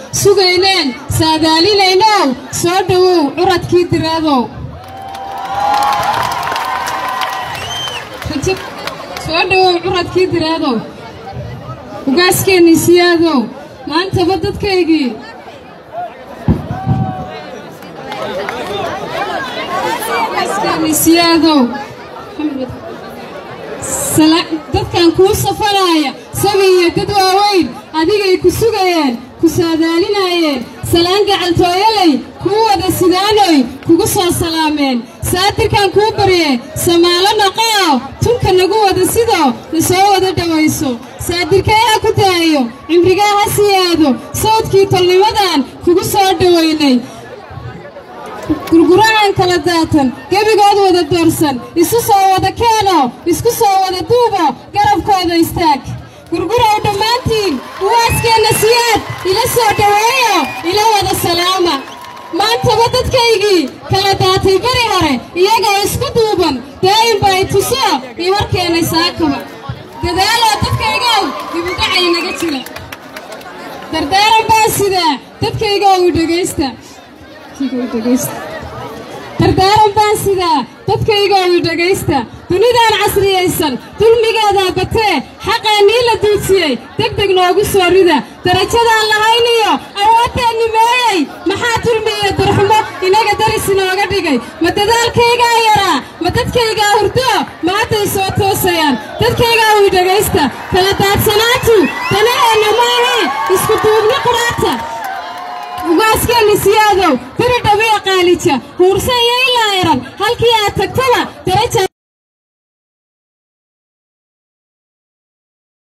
sugayneen saadaalinaynow soo dhowow curadkii diraadow soo dhowow curadkii diraadow ugaaskeenni siyaadow maantaba dadkaygii ugaaskeenni siyaadow dadkan kuu safanaaya sabi iyo dad waaweyn adigay ku sugayeen ku saadaalinaayeen salaan gacaltooyalay kuu wada sidaanoy kugu soo salaameen saatirkan kuu barye samaalo naqoo tunka nagu wada sidoo na soo wada dhowayso saadirkee ha ku daayo cimrigaa ha siyaado sawdkii tolnimadan kugu soo dhowaynay gurgurahan kala daatan gebigood wada doorsan isu soo wada keeno isku soo wada duubo garabkooda istaag gurgurow dhammaantiin uwaaskeenna siyaad ila soo dhoweeyo ila wada salaama maantaba dadkaygii kala daatay beri hore iyagoo isku duuban daa'imba ay tuso io warkeennay saakaba dadaaloo dadkaygow dibudhacay naga jira dardaaran baa sidaa dadkaygow i dhegaysta dardaaran baan sidaa dadkaygoo i dhegaysta dunidaan casriyaysan dulmigeedaa batee xaqeennii la duudsiyey deg deg noogu soo rida darajadaan lahayniyo awoodteenni meeyey maxaa dulmi iyo durxumo inaga daris inooga dhigay ma dadaalkaygaa yaraa ma dadkaygaa hurdo maantay soo toosayaan dadkaygaa ii dhegaysta kala daadsanaantu danaheenna maahe isku duubni quraata ugaaskeenni siyaadow beri dhabiya qaalija huursa iyo ilaa eran halkii aad tagtaba daraja